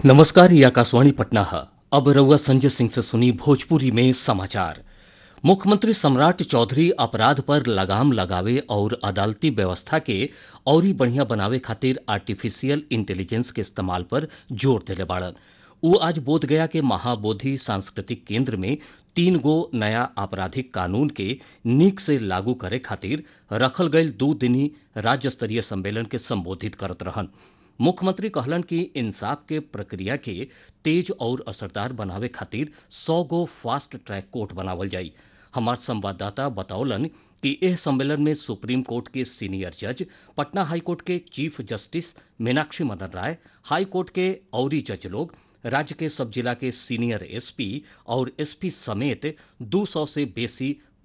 नमस्कार ये आकाशवाणी पटना है अब रउआ संजय सिंह से सुनी भोजपुरी में समाचार मुख्यमंत्री सम्राट चौधरी अपराध पर लगाम लगावे और अदालती व्यवस्था के औरी बढ़िया बनावे खातिर आर्टिफिशियल इंटेलिजेंस के इस्तेमाल पर जोर देले बाड़न उ आज बोधगया के महाबोधि सांस्कृतिक केंद्र में तीन गो नया आपराधिक कानून के नीक से लागू करे खातिर रखल गईल दू दिनी राज्य स्तरीय सम्मेलन के संबोधित करत रहन मुख्यमंत्री कहलन कि इंसाफ के प्रक्रिया के तेज और असरदार बनावे खातिर सौ गो फास्ट ट्रैक कोर्ट बनावल जाई हमार संवाददाता बतौलन कि एह सम्मेलन में सुप्रीम कोर्ट के सीनियर जज पटना हाई कोर्ट के chief justice Meenakshi Madan Rai high court के औरी जज लोग राज्य के सब जिला के सीनियर एसपी और एसपी समेत 200 से बेसी